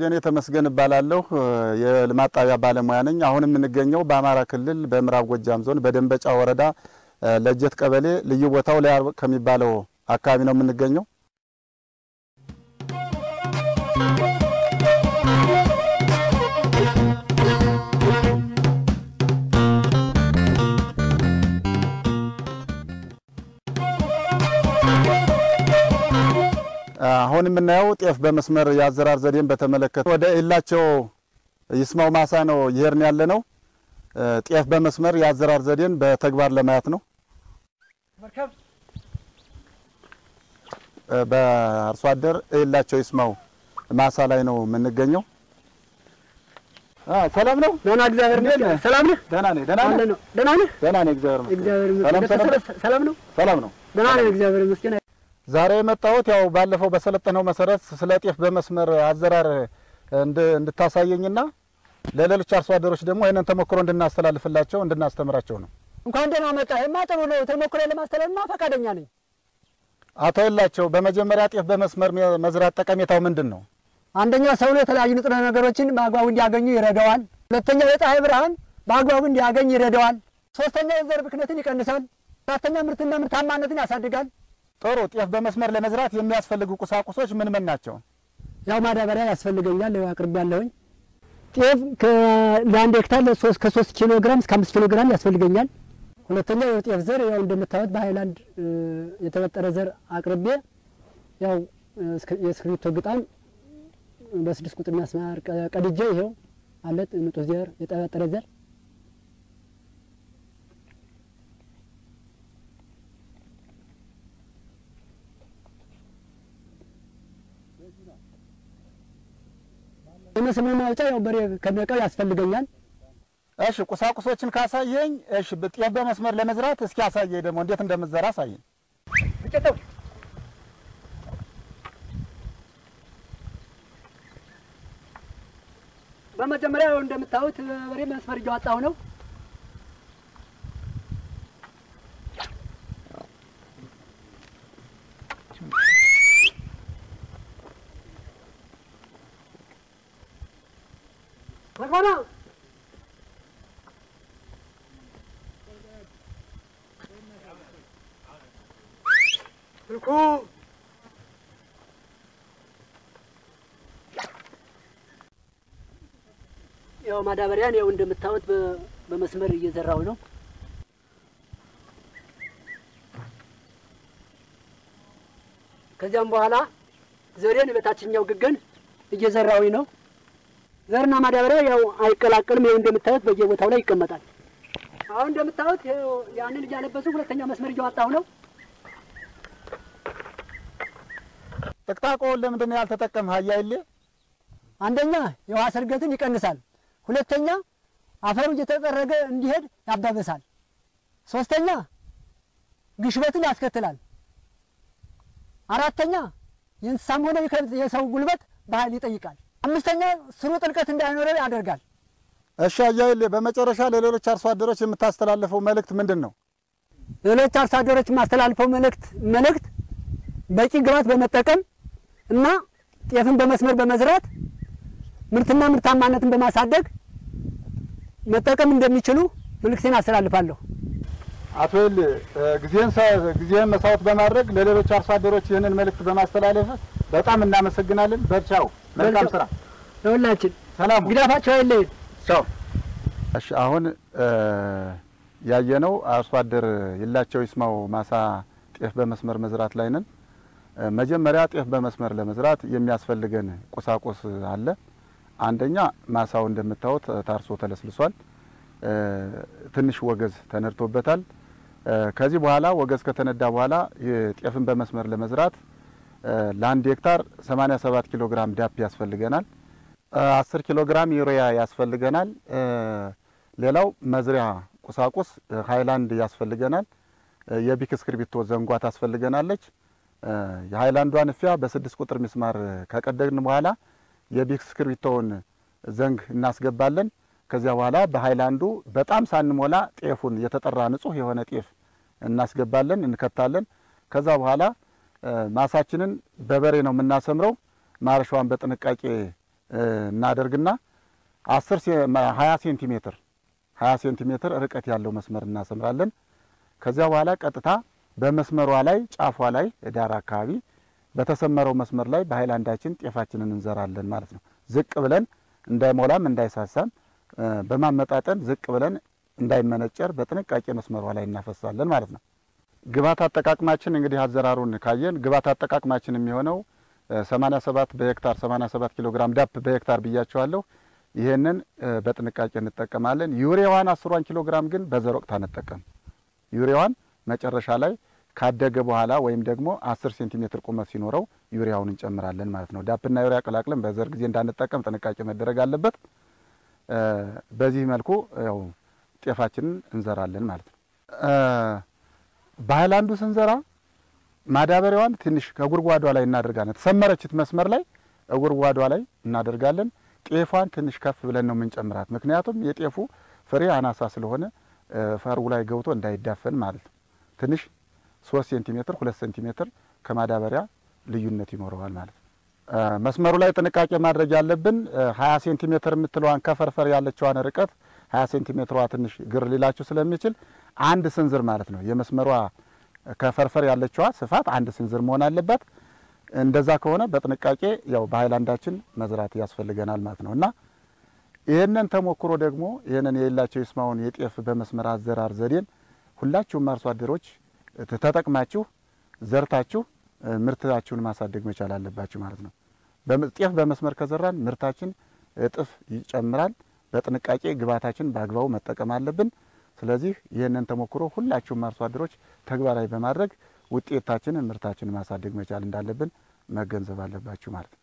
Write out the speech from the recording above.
ደጀኔ ተመስገን እባላለሁ። የልማት ጣቢያ ባለሙያ ነኝ። አሁን የምንገኘው በአማራ ክልል በምዕራብ ጎጃም ዞን በደንበጫ ወረዳ ለጀት ቀበሌ ልዩ ቦታው ላይ ከሚባለው አካባቢ ነው የምንገኘው። አሁን የምናየው ጤፍ በመስመር የአዘራር ዘዴን በተመለከተ ወደ ኢላቸው ይስማው ማሳ ነው ይሄርን ያለ ነው። ጤፍ በመስመር የአዘራር ዘዴን በተግባር ለማየት ነው። በአርሶ አደር ኢላቸው ይስማው ማሳ ላይ ነው የምንገኘው። ሰላም ነው? ደህና እግዚአብሔር ይመስገን። ሰላም ነህ? ደህና ነኝ። ደህና አለ ነህ? ነው። ደህና ነህ? ደህና ነኝ። እግዚአብሔር ይመስገን። እግዚአብሔር ሰላም ይመስገን። ሰላም ቤተሰብ ሰላም ነው? ሰላም ነው። ደህና ነህ? እግዚአብሔር ይመስገን። ዛሬ የመጣሁት ያው ባለፈው በሰለጠነው መሰረት ስለ ጤፍ በመስመር አዘራር እንድ- እንድታሳየኝና ለሌሎች አርሶ አደሮች ደግሞ ይህንን ተሞክሮ እንድናስተላልፍላቸው እንድናስተምራቸው ነው። እንኳን ደህና መጣህ። ይሄማ ጥሩ ነው። ተሞክሮ ለማስተላለፍማ ፈቃደኛ ነኝ። አቶ የላቸው በመጀመሪያ ጤፍ በመስመር መ- መዝራት ጠቀሜታው ምንድን ነው? አንደኛ ሰው የተለያዩ ንጥረ ነገሮችን በአግባቡ እንዲያገኙ ይረዳዋል። ሁለተኛ የፀሐይ ብርሃን በአግባቡ እንዲያገኝ ይረዳዋል። ሶስተኛ የዘር ብክነትን ይቀንሳል። አራተኛ ምርትና ምርታማነትን ያሳድጋል። ጥሩ። ጤፍ በመስመር ለመዝራት የሚያስፈልጉ ቁሳቁሶች ምን ምን ናቸው? ያው ማዳበሪያ ያስፈልገኛል። ያው አቅርቤ ያለሁኝ ጤፍ ለአንድ ሄክታር ለሶስት ከሶስት ኪሎ ግራም እስከ አምስት ኪሎ ግራም ያስፈልገኛል። ሁለተኛ የጤፍ ዘር ያው እንደምታዩት በሀይላንድ እ፣ የተበጠረ ዘር አቅርቤ ያው እስክ- የእስክሪብቶ ግጣም በስድስት ቁጥር ሚያስማር ቀ- ቀድጄ ይሄው አለ ንጡህ ዘር የተበጠረ ዘር የመስመር ማውጫ ያው በሬ ከነቀው ያስፈልገኛል። እሺ፣ ቁሳቁሶችን ካሳየኝ፣ እሺ፣ ጤፍ በመስመር ለመዝራት እስኪ አሳየኝ ደግሞ እንዴት እንደምትዘራ አሳየኝ። በመጀመሪያ ያው እንደምታዩት በሬ መስመር እያወጣሁ ነው። ተቆና ስልኩ ያው ማዳበሪያን ያው እንደምታዩት በ- በመስመር እየዘራው ነው። ከዚያም በኋላ ዘሬን በታችኛው ግገን እየዘራዊ ነው። ዘርና ማዳበሪያ ያው አይቀላቀልም። ይኸው እንደምታዩት በየቦታው ላይ ይቀመጣል። አሁን እንደምታዩት ይኸው ያንን እያለበሱ ሁለተኛ መስመር እያወጣሁ ነው። ጥቅጣቆውን ለምንድን ነው ያልተጠቀምህ? አያይሌ አንደኛ የውሃ ስርገትን ይቀንሳል። ሁለተኛ አፈሩ እየተጠረገ እንዲሄድ ያባበሳል። ሶስተኛ ግሽበትን ያስከትላል። አራተኛ የእንስሳም ሆነ የከብት የሰው ጉልበት ባህል ይጠይቃል። አምስተኛ ስሩ ጥልቀት እንዳይኖረው ያደርጋል። እሺ፣ አያይሌ በመጨረሻ ለሌሎች አርሶ አደሮች የምታስተላልፈው መልእክት ምንድን ነው? ሌሎች አርሶ አደሮች የማስተላልፈው መልእክት መልእክት በቂ ግብዓት በመጠቀም እና ጤፍን በመስመር በመዝራት ምርትና ምርታማነትን በማሳደግ መጠቀም እንደሚችሉ መልእክቴን አስተላልፋለሁ። አቶ ይል ጊዜን ጊዜን መስዋዕት በማድረግ ለሌሎች አርሶ አደሮች ይህንን መልእክት በማስተላለፍ በጣም እናመሰግናለን። በርቻው፣ መልካም ስራ። ለሁላችን ሰላም ግዳፋቸው አይለይን። ቻው። እሺ አሁን ያየነው አርሶ አደር ይላቸው ይስማው ማሳ ጤፍ በመስመር መዝራት ላይ ነን። እ፣ መጀመሪያ ጤፍ በመስመር ለመዝራት የሚያስፈልገን ቁሳቁስ አለ። አንደኛ ማሳው እንደምታዩት ታርሶ ተለስልሷል። እ፣ ትንሽ ወገዝ ተነድቶበታል። እ፣ ከዚህ በኋላ ወገዝ ከተነዳ በኋላ ጤፍን በመስመር ለመዝራት እ፣ ለአንድ ሄክታር 87 ኪሎ ግራም ዳፕ ያስፈልገናል። አስር ኪሎ ግራም ዩሪያ ያስፈልገናል። እ፣ ሌላው መዝሪያ ቁሳቁስ እ፣ ሃይላንድ ያስፈልገናል። እ፣ የቢክ እስክርቢቶ ዘንጓ ታስፈልገናለች። እ፣ የሃይላንዷን እፊያ በስድስት ቁጥር ሚስማር ከቀደድን በኋላ የቢክ እስክርቢቶውን ዘንግ እናስገባለን። ከዚያ በኋላ በሃይላንዱ በጣም ሳንሞላ ጤፉን የተጠራ ንጹህ የሆነ ጤፍ እናስገባለን፣ እንከታለን። ከዛ በኋላ እ፣ ማሳችንን በበሬ ነው የምናሰምረው። ማረሻዋን በጥንቃቄ እናደርግና አስር ሀያ ሴንቲሜትር ሀያ ሴንቲሜትር ርቀት ያለው መስመር እናሰምራለን። ከዚያ በኋላ ቀጥታ በመስመሯ ላይ ጫፏ ላይ ዳር አካባቢ በተሰመረው መስመር ላይ በሀይላንዳችን ጤፋችንን እንዘራለን ማለት ነው። ዝቅ ብለን እንዳይሞላም እንዳይሳሳም በማመጣጠን ዝቅ ብለን እንዳይመነጨር በጥንቃቄ መስመሯ ላይ እናፈሳለን ማለት ነው። ግብዓት አጠቃቅማችን እንግዲህ አዘራሩን ካየን ግብዓት አጠቃቅማችን የሚሆነው 87 በሄክታር 87 ኪሎ ግራም ዳፕ በሄክታር ብያቸዋለሁ። ይህንን በጥንቃቄ እንጠቀማለን። ዩሪያዋን አስሯን ኪሎ ግራም ግን በዘር ወቅት አንጠቀም። ዩሪያዋን መጨረሻ ላይ ካደገ በኋላ ወይም ደግሞ 10 ሴንቲሜትር ቁመት ሲኖረው ዩሪያውን እንጨምራለን ማለት ነው። ዳፕና ዩሪያ ቀላቅለን በዘር ጊዜ እንዳንጠቀም ጥንቃቄ መደረግ አለበት። በዚህ መልኩ ያው ጤፋችንን እንዘራለን ማለት ነው። በሀይላንዱ ስንዘራ ማዳበሪያዋን ትንሽ ከጉድጓዷ ላይ እናደርጋለን። ተሰመረችት መስመር ላይ ጉድጓዷ ላይ እናደርጋለን። ጤፏን ትንሽ ከፍ ብለን ነው የምንጨምራት። ምክንያቱም የጤፉ ፍሬ አናሳ ስለሆነ ፈሩ ላይ ገብቶ እንዳይዳፈን ማለት ነው። ትንሽ ሶስት ሴንቲሜትር ሁለት ሴንቲሜትር ከማዳበሪያ ልዩነት ይኖረዋል ማለት ነው። መስመሩ ላይ ጥንቃቄ ማድረግ ያለብን ሀያ ሴንቲሜትር የምትለዋን ከፈርፈር ያለችዋን ርቀት ሀያ ሴንቲሜትሯ ትንሽ ግር ሊላችሁ ስለሚችል አንድ ስንዝር ማለት ነው የመስመሯ ከፈርፈር ያለችዋ ስፋት አንድ ስንዝር መሆን አለባት። እንደዛ ከሆነ በጥንቃቄ ያው በሀይላንዳችን መዝራት ያስፈልገናል ማለት ነው እና ይህንን ተሞክሮ ደግሞ ይህንን የሌላቸው ይስማውን የጤፍ በመስመር አዘራር ዘዴን ሁላችሁም አርሶ አደሮች ተጠቅማችሁ ዘርታችሁ ምርታችሁን ማሳደግ መቻል አለባችሁ ማለት ነው። ጤፍ በመስመር ከዘራን ምርታችን እጥፍ ይጨምራል። በጥንቃቄ ግብዓታችን በአግባቡ መጠቀም አለብን። ስለዚህ ይህንን ተሞክሮ ሁላችሁም አርሶ አደሮች ተግባራዊ በማድረግ ውጤታችንን ምርታችንን ማሳደግ መቻል እንዳለብን መገንዘብ አለባችሁ ማለት ነው።